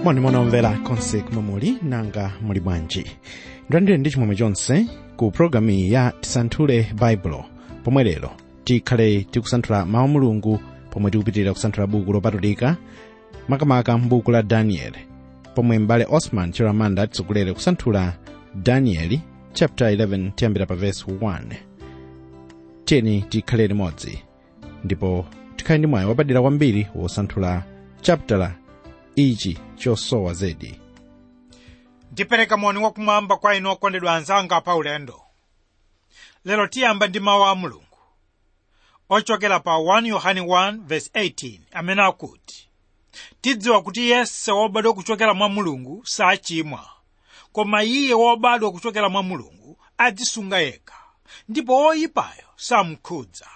moni munomvera konse kumwe muli nanga muli bwanji ndandire ndi chimwemwe chonse ku pologalamu iyi ya tisanthule baibulo pomwe lero tikhale tikusanthula mawu a mulungu pomwe tikupitirira kusanthula buku lopatulika makamaka m'buku la danieli pomwe m'bale osman chiramanda atitsogolere kusanthula danieli chapter 11 tiyambira pa verse 1 tiyeni tikhale limodzi ndipo tikhale ndi mwayi wapadera kwambiri wosanthula chapter ichi chosowa zedi ndipereka moni wakumwamba kwa inu okondedwa anzanga pa ulendo lero tiyamba ndi mawu a mulungu ochokera pa 1 yohane 1:18 amene akuti tidziwa kuti yense wobadwa kuchokera mwa mulungu sachimwa koma iye wobadwa kuchokera mwa mulungu adzisunga yekha ndipo woyipayo samkhudza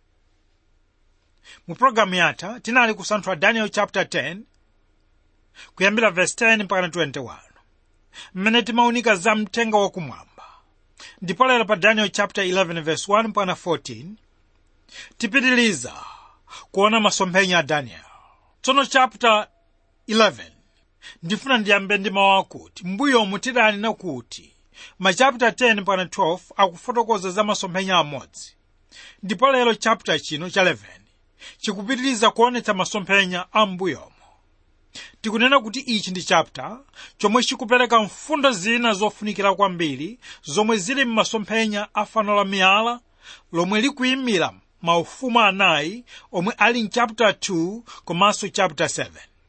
mu pologalamu yatha tinali kusanthula daniel chapter 10 kuyambira verse 10 mpaka 21 mmene timaunika za mthenga wakumwamba ndipo lero pa daniel chapter 11 verse 1 mpaka 14 tipitiliza kuona masomphenya a daniel tsono chapter 11 ndifuna ndiyambe ndi mawu akuti mbuyomu tidanena kuti ma chapter 10 mpaka 12 akufotokoza za masomphenya amodzi ndipo lero chapter chino cha 11 chikupitiliza kuonetsa masomphenya a mbuyomu tikunena kuti ichi ndi chapter chomwe chikupereka mfundo zina zofunikira kwambiri zomwe zili m'masomphenya a fano la miyala lomwe likuyimira maufumu anayi omwe ali mchapter 2 komanso chapter 7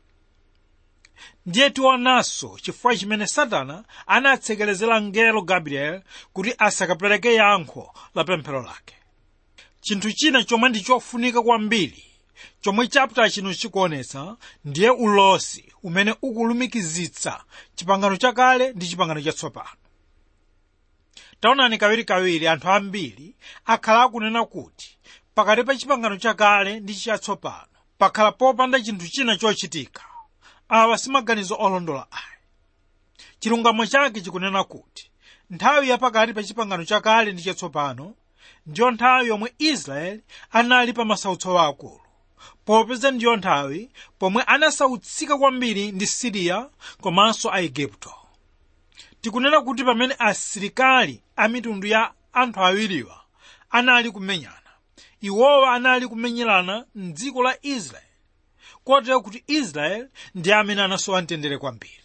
ndiye tionanso chifukwa chimene satana anatsekerezera mngelo gabriel kuti asakapereke yankho la pemphero lake chinthu china chomwe ndi chofunika kwambiri chomwe chapter chino chikuonetsa ndiye ulosi umene ukulumikizitsa chipangano chakale ndi chipangano chatsopano taonani kawirikawiri anthu ambiri akhala akunena kuti pakati pa chipangano chakale ndi chatsopano pakhala popanda chinthu china chochitika awa si maganizo olondola ayi chilungamo chake chikunena kuti nthawi yapakati pa chipangano chakale ndi chatsopano ndiyo nthawi yomwe israeli anali pa masautso akulu popeza ndiyo nthawi pomwe anasautsika kwambiri ndi siriya komanso aigupto tikunena kuti pamene asilikali a mitundu ya anthu awiriwa anali kumenyana iwowa anali kumenyerana mdziko la israeli kotero kuti israeli ndi amene anasowa mtendere kwambiri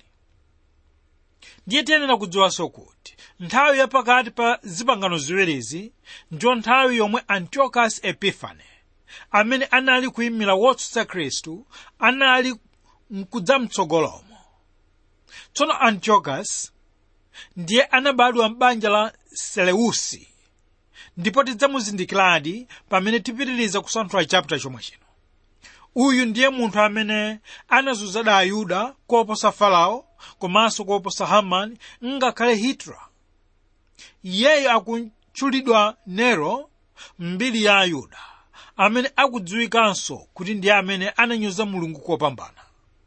ndiye tiyenera kudziwanso kuti nthawi yapakati pa zipangano ziwirizi ndiyo nthawi yomwe antiochus epifane amene anali kuyimira wotsutsa khristu anali mkudzamtsogolomo tsono antiochus ndiye anabadwa m'banja la seleusi ndipo tidzamuzindikiradi pamene tipitiriza kusanthula chapter chomwe chino uyu ndiye munthu amene anazunzada ayuda koposa farao komanso koposa hamani ngakhale hitler iyeyo akutchulidwa nero mbiri ya ayuda amene akudziwikanso kuti ndiye amene ananyoza mulungu kopambana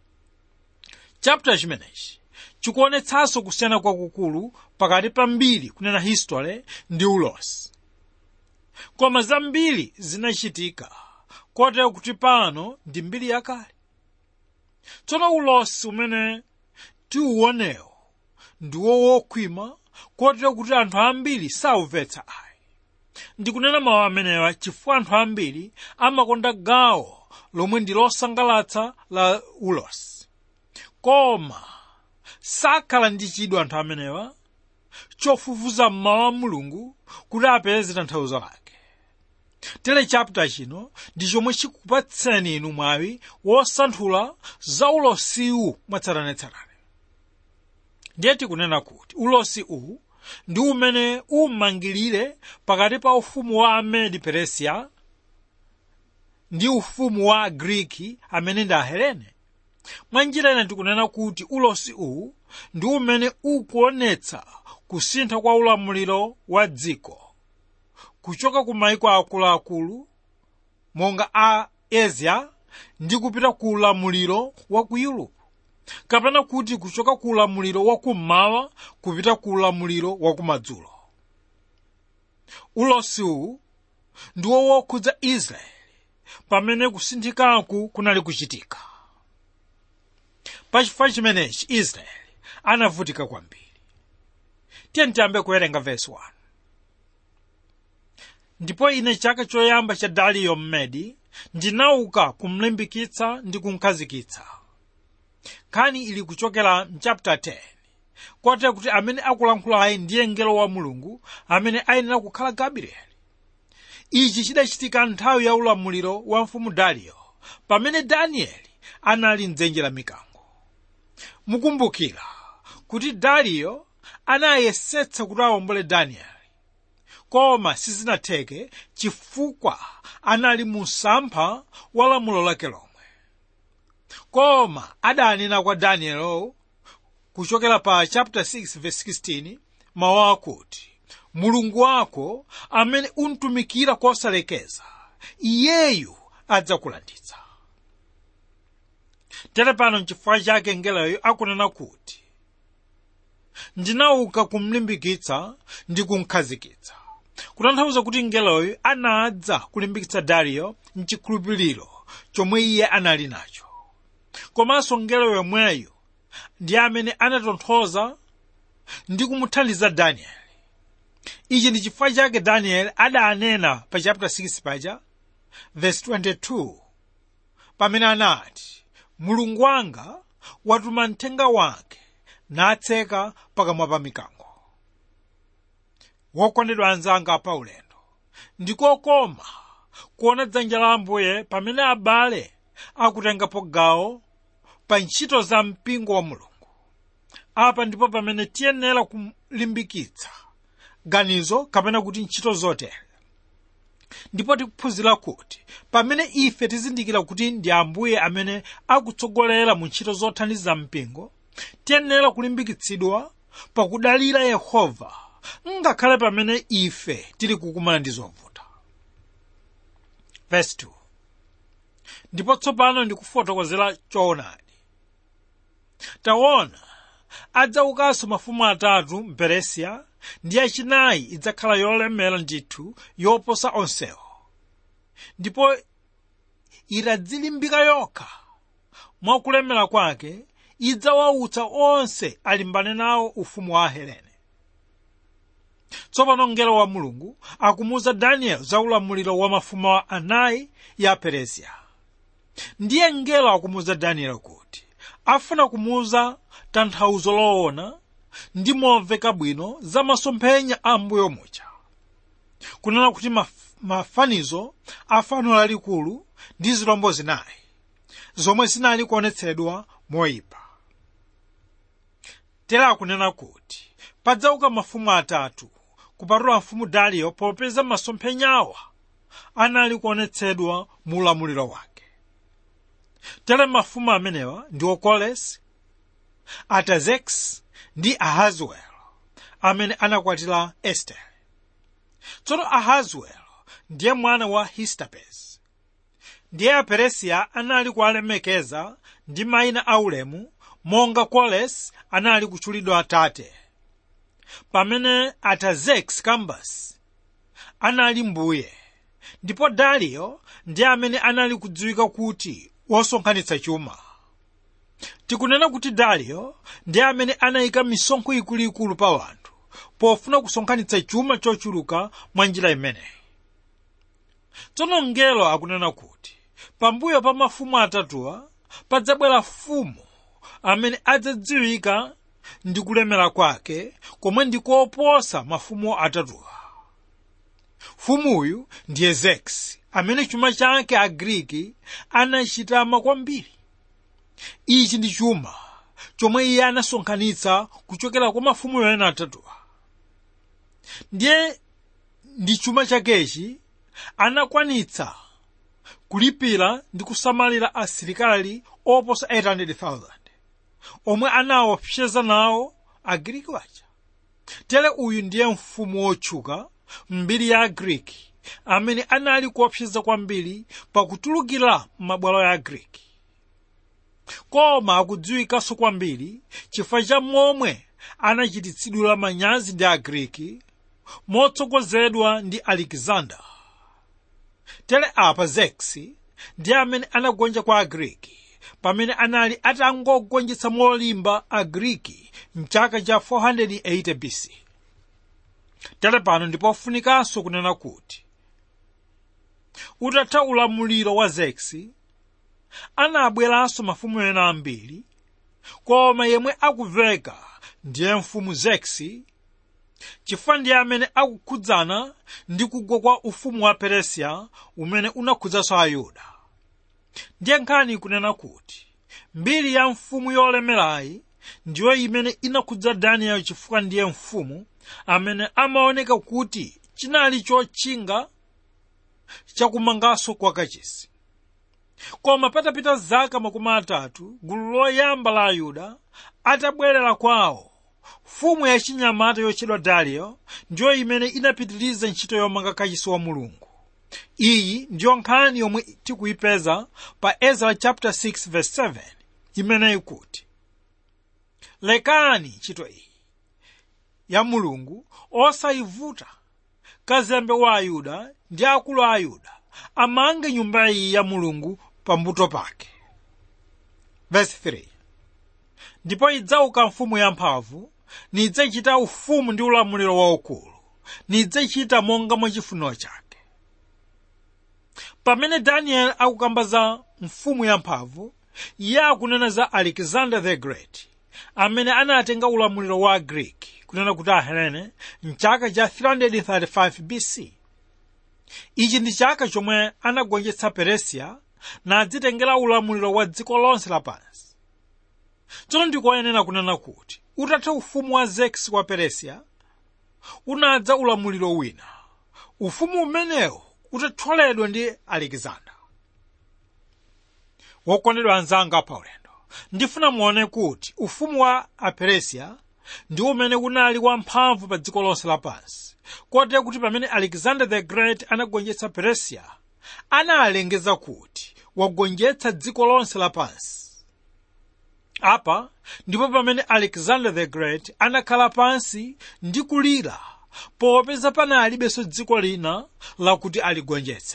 chapter chimenechi chikuonetsanso kusiyana kwakukulu pakati pa mbiri kunena history ndi ulosi koma zambiri zinachitika kotero kuti pano ndi mbiri yakale tsono ulosi umene tiuonewo ndiwo wokhwima kotero kuti anthu ambiri saumvetsa ayi ndikunena mawu amenewa chifukwa anthu ambiri amakonda gawo lomwe ndi losangalatsa la ulosi koma sakhala ndi chidwi anthu amenewa chofufuza mmawu a mulungu kuti apeze tanthauzo lake tere chapter chino ndi chomwe chikupatseni inu mwawi wosanthula za ulosiwu mwatsatanetsatane ndiye tikunena kuti ulosi uwu ndi umene umangirire pakati pa ufumu wa amedi peresiya ndi ufumu wa agriki amene ndi ahelene mwa njira ina tikunena kuti ulosi uwu ndi umene ukuonetsa kusintha kwa ulamuliro wa dziko kuchoka ku maiko akuluakulu monga a asia ndi kupita ku ulamuliro wa ku europe kapena kuti kuchoka ku ulamuliro wa kummawa kupita ku ulamuliro wa kumadzulo ulosi uwu ndiwo wokhudza israeli pamene kusinthikaku kunali kuchitika pachifukwa chimenechi israeli anavutika kwambiri tiye tiyambe kuwerenga vesi 1 ndipo ine chaka choyamba cha dariyo mmedi ndinauka kumlimbikitsa ndi kumkhazikitsa nkhani ili kuchokera mchapter 10 kotero kuti amene akulankhulayi ndiye mngelo wa mulungu amene ayenera kukhala gabrieli ichi chidachitika nthawi ya ulamuliro wa mfumu dariyo pamene danieli anali mdzenje la mikango mukumbukira kuti dariyo anayesetsa kuti awombole danieli koma sizinatheke chifukwa anali mu msampha wa lamulo lake lomwe koma adanena kwa danielo kuchokera pa chapter 6 verse 16 mawu akuti mulungu wako amene untumikira kosalekeza iyeyu adzakulanditsa tere pano nchifukwa chake ngeloyo akunena kuti ndinauka kumlimbikitsa ndi kumkhazikitsa kutanthauza kuti ngeloyo anadza kulimbikitsa dariyo mchikhulupiriro chomwe iye anali nacho komanso ngelo yomweyo ndi amene anatonthoza ndi kumuthandiza danieli ichi ndi chifukwa chake danieli adanena pa chapter 6 paja verse 22 pamene anati mulungu wanga watuma mthenga wake natseka pakamwa pa mikango wokondedwa anzanga pa ulendo ndikokoma kuona dzanja la ambuye pamene abale akutengapo gawo pa ntchito za mpingo wa mulungu apa ndipo pamene tiyenera kulimbikitsa ganizo kapena kuti ntchito zotere ndipo tikuphunzira kuti pamene ife tizindikira kuti ndi ambuye amene akutsogolera mu ntchito zothandiza mpingo tiyenera kulimbikitsidwa pakudalira yehova ngakhale pamene ife tili kukumana ndi zovuta verse 2 ndipo tsopano ndikufotokozera choonadi taona adzaukanso mafumu atatu mperesiya ndi yachinayi idzakhala yolemera ndithu yoposa onsewo ndipo itadzilimbika yokha mwakulemera kwake idzawautsa onse alimbane nawo ufumu wa ahelene tsopano mngelo wa mulungu akumuwuza danieli za ulamuliro wa mafumu anayi ya peresiya ndiye mngelo akumuwuza danieli kuti afuna kumuwuza tanthauzo loona ndi momveka bwino za masomphenya a mbuyo muja kunena kuti maf mafanizo a fano lalikulu ndi zilombo zinayi zomwe zinali kuonetsedwa moyipa tera akunena kuti padzauka mafumu atatu kupatula mfumu dariyo popeza masomphenyawa anali kuonetsedwa mu ulamuliro wake tere mafumu amenewa ndiwo kolesi atazekisi ndi ahaziwelo amene anakwatira estere tsono ahaziwelo ndiye mwana wa histapesi ndiye aperesiya anali kuwalemekeza ndi mayina aulemu monga kolesi anali kutchulidwa atate pamene atazekisi kambasi anali mbuye ndipo dariyo ndiye amene anali kudziwika kuti wosonkhanitsa chuma tikunena kuti dariyo ndiye amene anayika misonkho ikuluikulu pa wanthu pofuna kusonkhanitsa chuma chochuluka mwa njira imeneyi tsono mngelo akunena kuti pambuyo pa mafumu atatuwa padzabwera mfumu amene adzadziwika ndi kulemera kwake komwe ndikoposa mafumu atatuwa mfumuyu ndiye zekisi amene chuma chake agriki anachitama kwambiri ichi ndi chuma chomwe iye anasonkhanitsa kuchokera kwa mafumu ena atatuwa ndiye ndi chuma chakechi anakwanitsa kulipira ndi kusamalira asilikali oposa 800,000 omwe anaopseza nawo agriki waja tere uyu ndiye mfumu wotchuka mbiri ya agriki amene anali kuopseza kwambiri pakutulukira m'mabwalo ya agriki koma akudziwikanso kwambiri chifukwa cha momwe anachititsidwira manyazi ndi agriki motsogozedwa ndi alexander tere apa zekisi ndiye amene anagonja kwa agriki pamene anali atangogonjetsa molimba agriki mchaka cha 480 bc tere pano ndipofunikanso kunena kuti utatha ulamuliro wa zekisi anabweranso mafumu ena ambiri koma yemwe akuveka ndiye mfumu zekisi chifukwa ndiye amene akukhudzana ndi kugwa kwa ufumu wa peresiya umene unakhudzanso ayuda ndiye nkhani kunena kuti mbiri ya mfumu yolemerayi ndiyo imene inakhudza daniel chifukwa ndiye mfumu amene amaoneka kuti chinali chotchinga chakumanganso kwa kachisi koma patapita zaka makumi atatu gulu loyamba la ayuda atabwerera kwawo mfumu yachinyamata yotchedwa dariyo ndiyo imene inapitiriza ntchito yomanga kachisi wa mulungu iyi ndiyo nkhani yomwe tikuyipeza pa ezra chapter 6 verse 7 imene ikuti lekani ntchito iyi ya mulungu osayivuta kazembe wa ayuda ndi akulu a ayuda amange nyumba iyi ya mulungu pambuto pake verse 3 ndipo idzauka mfumu yamphamvu nidzachita ufumu ndi ulamuliro waukulu nidzachita monga mwa chifuniro chake pamene daniel akukamba za mfumu yamphamvu iye akunena za alexander the great amene anatenga ulamuliro wa greek kunena kuti ahelene mchaka cha 335 bc ichi ndi chaka chomwe anagonjetsa peresiya nadzitengera ulamuliro wa dziko lonse lapansi tsono ndikoyenera kunena kuti utatha ufumu wa zekisi wa peresiya unadza ulamuliro wina ufumu umenewo utathyoledwa ndi alexander wokondedwa anzanga paulendo ndifuna muone kuti ufumu wa aperesiya ndi umene unali wamphamvu pa dziko lonse lapansi kotero kuti pamene alexander the great anagonjetsa peresiya analengeza kuti wagonjetsa dziko lonse lapansi apa ndipo pamene alexander the great anakhala pansi ndi kulira popeza panalibenso dziko lina lakuti aligonjetse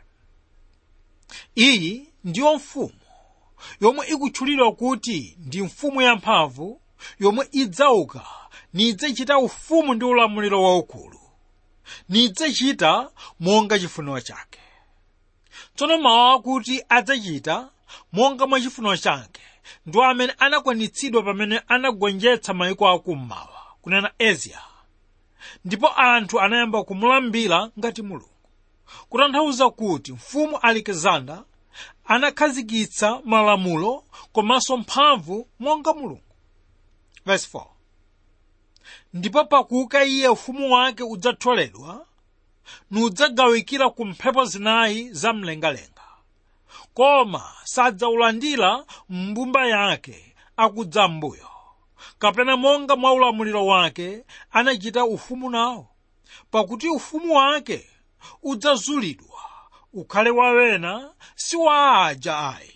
iyi ndiyo mfumu yomwe ikutchulidwa kuti ndi mfumu yamphamvu yomwe idzauka nidzachita ufumu ndi ulamuliro waukulu nidzachita monga chifuniro chake tsono mawu akuti adzachita monga mwa chifuniro chake ndi amene anakwanitsidwa pamene anagonjetsa mayiko akummawa kunena asia ndipo anthu anayamba kumulambira ngati mulungu kutanthauza kuti mfumu alexander anakhazikitsa malamulo komanso mphamvu monga mulungu verse 4 ndipo pakuuka iye ufumu wake udzathyoledwa nudzagawikira ku mphepo zinayi za mlengalenga koma sadzaulandira mbumba yake akudza mbuyo kapena monga mwa ulamuliro wake anachita ufumu nawo pakuti ufumu wake udzazulidwa ukhale wawena si wa aja ayi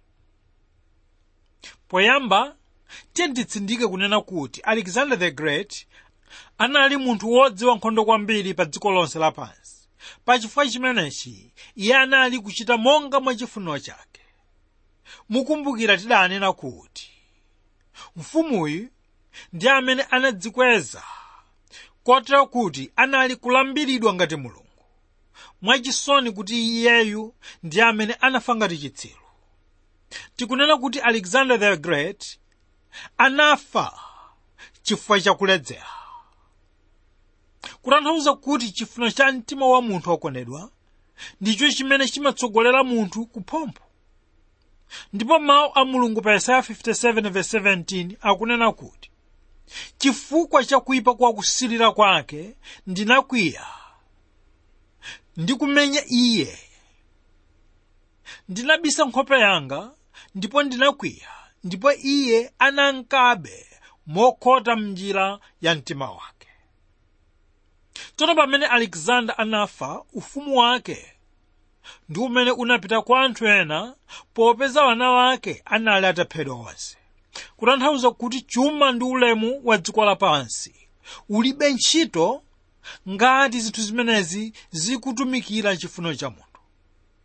poyamba tiye nditsindike kunena kuti alexander the great anali munthu wodziwa nkhondo kwambiri pa dziko lonse lapansi pachifukwa chimenechi iye anali kuchita monga mwa chifuniro chake mukumbukira tidanena kuti mfumuyu ndi amene anadzikweza kotero kuti anali kulambiridwa ngati mulungu mwachisoni kuti iyeyu ndi amene anafa ngati chitsiru tikunena kuti alexander the great anafa chifukwa chakuledzera kutanthauza kuti chifuniro cha mtima wa munthu wokondedwa ndicho chimene chimatsogolera munthu kuphompho ndipo mawu a mulungu pa yesaya 57:17 akunena kuti chifukwa cha kuyipa kwa kusilira kwake ndinakwiya ndikumenya iye ndinabisa nkhope yanga ndipo ndinakwiya ndipo iye anankabe mokhota mnjira ya mtima wake tsono pamene alexander anafa ufumu wake ndi umene unapita kwa anthu ena popeza wana wake anali ataphedwa onse kutanthauza kuti chuma ndi ulemu wa dziko lapansi ulibe ntchito ngati zinthu zimenezi zikutumikira chifuniro cha munthu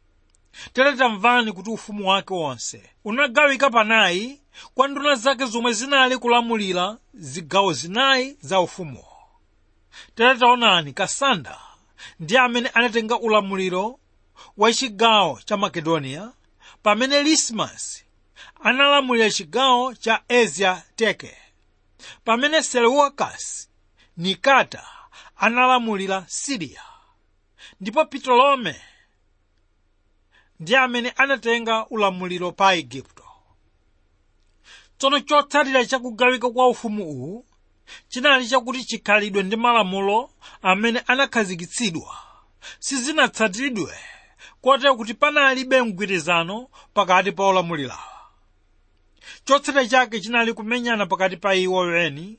tere tamvani kuti ufumu wake wonse unagawika panayi kwa nduna zake zomwe zinali kulamulira zigawo zinayi za ufumuwo tere taonani kasanda ndi amene anatenga ulamuliro wa chigawo cha makedoniya pamene lismasi analamulira chigawo cha asia teke pamene seleucasi nikata analamulira siriya ndipo ptolome ndi amene anatenga ulamuliro pa igupto tsono chotsatira chakugawika kwa ufumu uwu chinali chakuti chikhalidwe ndi malamulo amene anakhazikitsidwa sizinatsatiridwe kotero kuti panalibe mgwirizano pakati pa olamulirawa chotsatira chake chinali kumenyana pakati pa iwo eni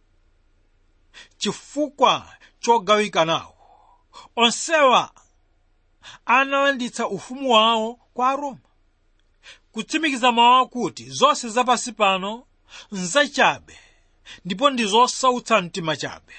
chifukwa chogawika nawo onsewa analanditsa ufumu wawo kwa aroma kutsimikiza mawu akuti zonse zapansi pano nzachabe ndipo ndi zosautsa mtima chabe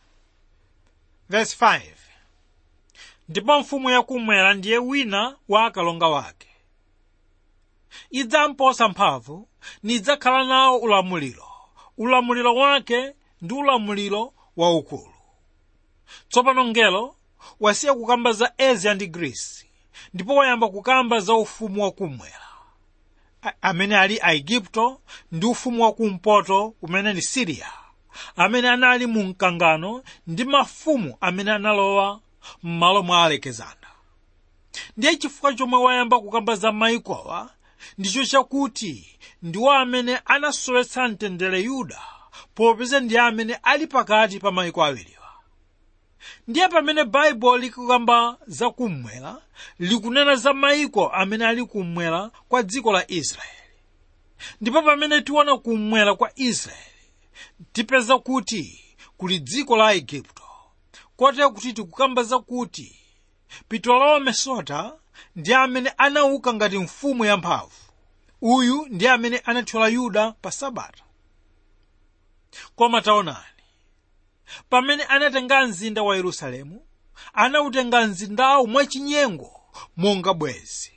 Verse 5. ndipo mfumu yakumwera ndiye wina wa akalonga wake idzamposa mphamvu nidzakhala nawo ulamuliro ulamuliro wake ndi ulamuliro waukulu tsopano ngelo wasiya kukamba za asia ndi grisi ndipo wayamba kukamba za ufumu wakumwera A- amene ali aigupto ndi ufumu wakumpoto umene ndi siriya amene anali mu mkangano ndi mafumu amene analowa m'malo mwa alekezana ndiye chifukwa chomwe wayamba kukamba za maikowa ndicho chakuti ndiwo amene anasowetsa mtendere yuda popeza ndi amene ali pakati pa maiko awiriwa ndiye pamene baibulo likukamba za kummwera likunena za maiko amene ali kummwera kwa dziko la israeli ndipo pamene tiona kummwera kwa israeli tipeza kuti kuli dziko la igupto kotero kuti tikukamba zakuti ptolome sota ndi amene anauka ngati mfumu yamphamvu uyu ndi amene anathyola yuda pa sabata koma taonani pamene anatenga mzinda wa yerusalemu anautenga mzindawu mwachinyengo monga bwezi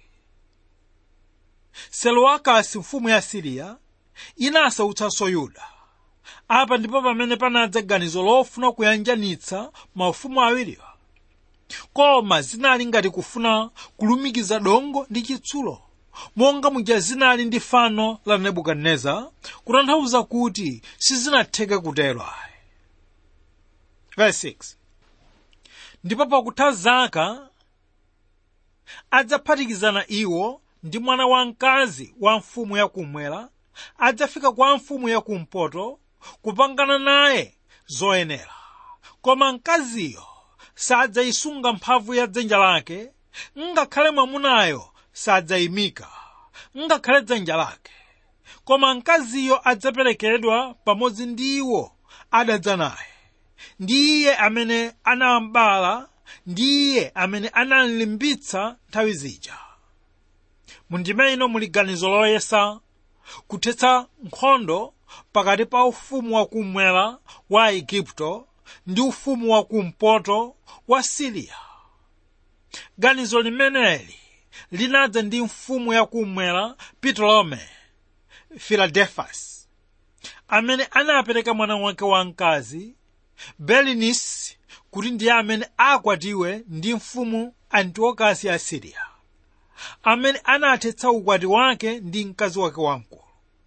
selowakasi mfumu ya siriya inasautsanso yuda apa ndipo pamene panadza ganizo lofuna kuyanjanitsa maufumu awiriwa koma zinali ngati kufuna kulumikiza dongo ndi chitsulo monga muja zinali ndi fano la nebukadineza kutanthauza kuti sizinatheke kutero ayi Verse 6. ndipo pakutha zaka adzaphatikizana iwo ndi mwana wamkazi wa mfumu yakummwera adzafika kwa mfumu yakumpoto kupangana naye zoyenera koma mkaziyo sadzayisunga mphamvu ya dzanja lake ngakhale mwamunayo sadzayimika ngakhale dzanja lake koma mkaziyo adzaperekedwa pamodzi ndi iwo adadza naye ndi iye amene anambala ndi iye amene analimbitsa nthawi zija mundime ino muli ganizo loyesa kuthetsa nkhondo pakati pa ufumu wakummwera wa igupto ndi ufumu wakumpoto wa siriya ganizo limeneli linadza ndi mfumu yakummwera ptolome filadelfas amene anapereka mwana wake wamkazi belinisi kuti ndiye amene akwatiwe ndi mfumu antiokusi ya siriya amene anathetsa ukwati wake ndi mkazi wake wamkulu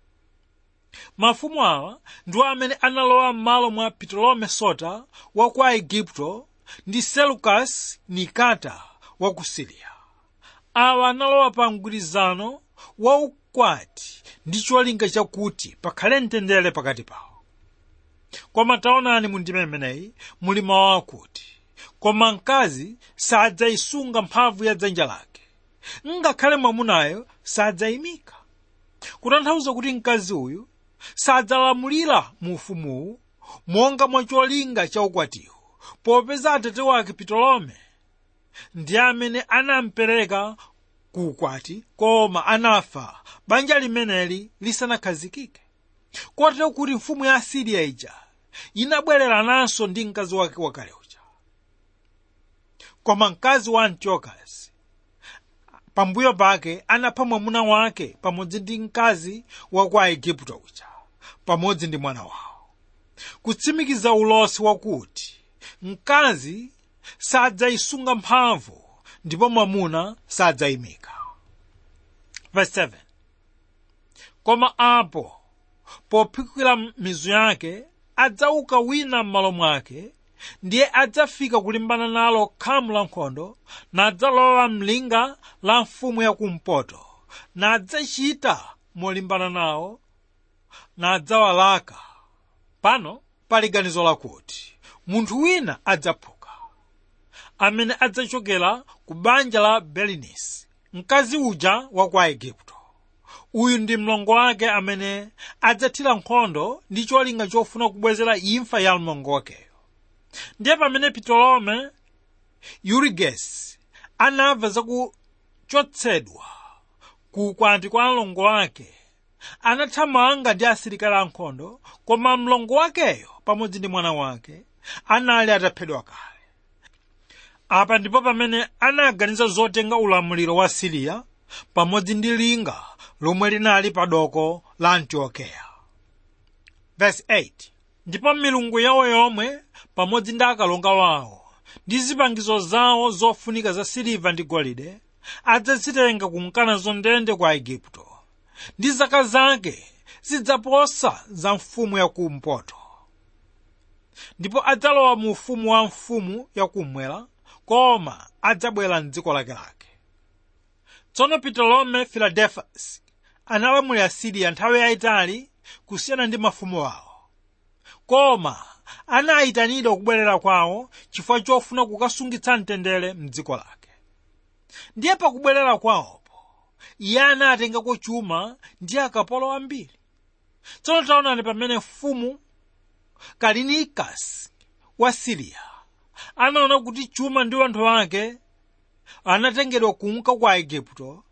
mafumu awa ndiwo amene analowa m'malo mwa ptolome sota wa ku aigupto ndi selukasi nikata wa ku siriya awa analowa pa mgwirizano wa ukwati ndi cholinga chakuti pakhale mtendere pakati pawo koma taonani mu ndima imeneyi muli mawu akuti koma mkazi sadzayisunga mphamvu ya dzanja lake ngakhale mwamunayo sadzayimika kutanthauza kuti mkazi uyu sadzalamulira mu ufumuwu monga mwa cholinga cha ukwatiwo popeza atate wake ptolome ndi amene anampereka ku ukwati koma anafa banja limeneli lisanakhazikike kotero kuti mfumu ya asiriya ija inabwererananso ndi mkazi wake wakale uja koma mkazi wa antiokusi pambuyo pake anapha mwamuna wake pamodzi ndi mkazi wa ku aigupto uja pamodzi ndi mwana wawo kutsimikiza ulosi wakuti mkazi sadzayisunga mphamvu ndipo mwamuna sadzayimika verse 7 koma apo pophikira mizu yake adzauka wina m'malo mwake ndiye adzafika kulimbana nalo khamu la nkhondo nadzalowa mlinga la mfumu yakumpoto nadzachita molimbana nawo nadzawalaka pano pali ganizo lakuti munthu wina adzaphuka amene adzachokera ku banja la belinisi mkazi uja wa ku aigupto uyu ndi mlongo wake amene adzathira nkhondo ndi cholinga chofuna kubwezera imfa ya mlongo wakeyo ndiye pamene ptolome yurigesi anamva zakuchotsedwa ku ukwati kwa mlongo wake anathamanga ndi asilikali ankhondo koma mlongo wakeyo pamodzi ndi mwana wake anali ataphedwa kale apa ndipo pamene anaganiza zotenga ulamuliro wa siriya pamodzi ndi linga lomwe linali pa doko la antiokeya verse 8 ndipo milungu yawo yomwe pamodzi ndi akalonga wawo ndi zipangizo zawo zofunika za siliva ndi golide adzazitenga kumkana zondende kwa aigupto ndi zaka zake zidzaposa za mfumu yakumpoto ndipo adzalowa mu ufumu wa mfumu yakummwera koma adzabwera mdziko lakelake tsono ptolome filadelfasi analamulira siriya nthawi yayitali kusiyana ndi mafumu awo koma anayitanidwa kubwerera kwawo chifukwa chofuna kukasungitsa mtendere mdziko lake ndiye pakubwerera kwawopo iye anatengako chuma ndi akapolo ambiri tsono taonani pamene mfumu kalinikasi wa siriya anaona kuti chuma ndi anthu ake anatengedwa kunka kwa aigupto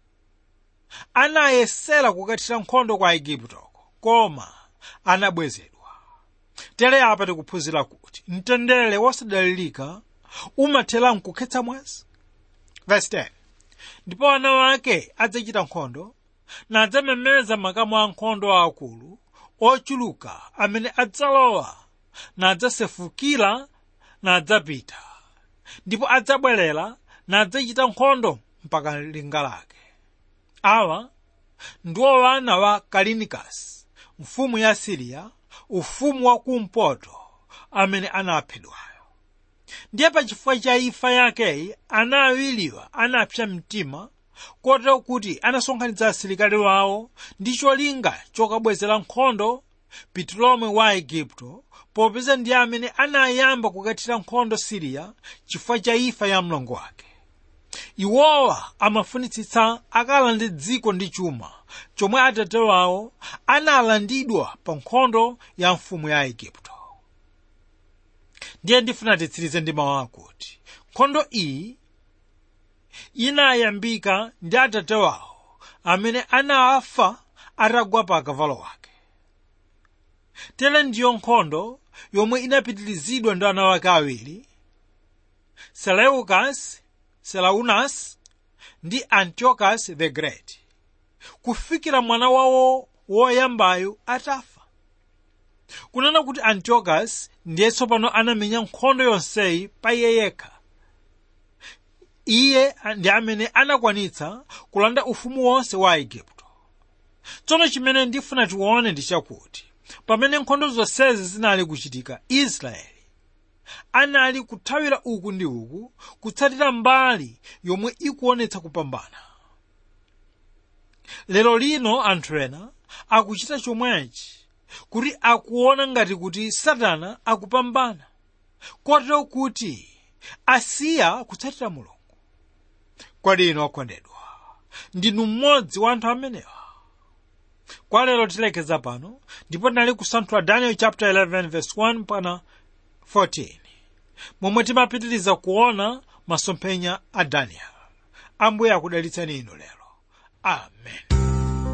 anayesera kukathira nkhondo kwa aiguptoko koma anabwezedwa tere apa tikuphunzira kuti mtendere wosadalirika umathera mkukhetsa mwazi verse 10 ndipo ana wake adzachita nkhondo nadzamemeza makamu a nkhondo aakulu ochuluka amene adzalowa nadzasefukira nadzapita ndipo adzabwerera nadzachita nkhondo mpaka linga lake awa ndiwo wana wa kalinikasi mfumu ya siriya ufumu wa kumpoto amene anaphedwayo ndiye pachifukwa cha imfa yakeyi ana awiriwa anapsa mtima kotero kuti anasonkhanitsa asilikali wawo ndi cholinga chokabwezera nkhondo ptolome wa aigupto popeza ndiye amene anayamba kukathira nkhondo siriya chifukwa cha imfa ya mlongo wake iwowa amafunitsitsa akalande dziko ndi chuma chomwe atate wawo analandidwa pa nkhondo ya mfumu ya aigupto ndiye ndifuna titsirize ndi mawu akuti nkhondo iyi inayambika ndi atate wawo amene anafa atagwa pa akavalo wake tere ndiyo nkhondo yomwe inapitirizidwa ndi ana wake awiri seleukas selaunas ndi antiochus the great kufikira mwana wawo woyambayo atafa kunena kuti antiochus ndiye tsopano anamenya nkhondo yonseyi pa iye yekha iye ndi amene anakwanitsa kulanda ufumu wonse wa aigupto tsono chimene ndifuna tione ndi chakuti pamene nkhondo zonsezi zinali kuchitika israeli anali kuthawira uku ndi uku kutsatira mbali yomwe ikuonetsa kupambana lero lino anthu ena akuchita chomwechi kuti akuona ngati kuti satana akupambana kotero kuti asiya kutsatira mulungu kodi inu okondedwa ndinu mmodzi wa anthu amenewa kwa lero tilekeza pano ndipo tinali kusanthula daniel chapter 11 verse 1 pana 14 momwe timapitiriza kuona masomphenya a daniel ambuye akudalitsani inu lero amen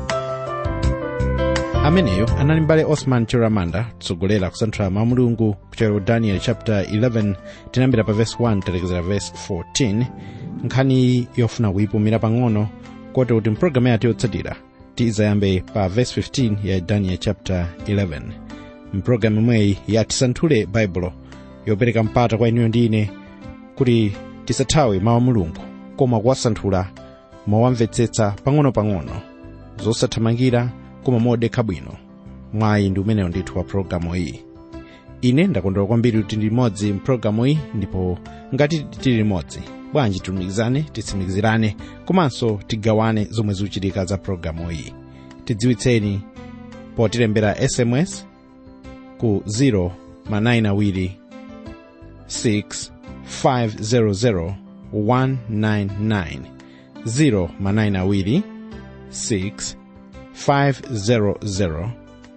ameneyo anali mbale osman chiramanda kutsogolera kusanthula mawu mulungu kuchokera ku daniel chapter 11 tinayambira pa verse 1 talekezera verse 14 nkhani yofuna kuyipumira pang'ono kote kuti mpulogalamu yathu yotsatira tizayambe pa verse 15 ya daniel chapter 11 mpulogalamu imweyi ya tisanthule baibulo yopereka mpata kwa inuyo ndi ine kuti tisathawe mawu a mulungu koma kuwasanthula mowamvetsetsa pang'ono-pang'ono zosathamangira koma modekha bwino mwayi ndi umenewo ndithu wa pulogalamu iyi ine ndakondwera kwambiri kuti ndi limodzi mpulogalamu iyi ndipo ngati tili limodzi bwanji tilumikizane titsimikizirane komanso tigawane zomwe zikuchitika za pulogalamu iyi tidziwitseni potilembera sms ku 0 manayina awiri 6 500 199 0 manayina awiri 6 500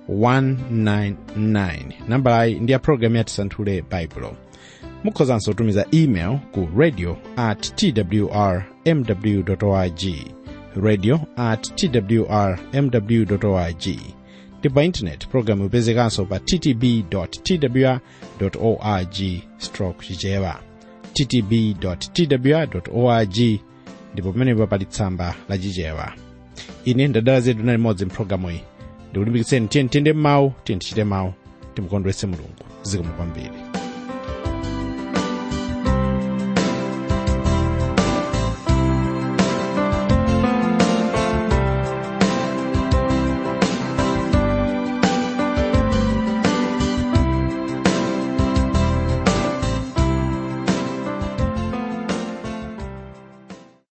199 nambalayi ndi ya pulogalamu ya tisanthule baibulo mukhozanso kutumiza email ku radio at twr mw org radio at twr mw org ndi pa intaneti pulogalamu ipezekanso pa ttb twr org stroke chichewa ttb twr org ndipo pamenepo pali tsamba la chichewa ine ndadala zedu na limodzi mpulogalamu iyi ndikulimbikitseni tiye tiyende m'mawu tiye tichite mawu timukondweretse mulungu zikomo kwambiri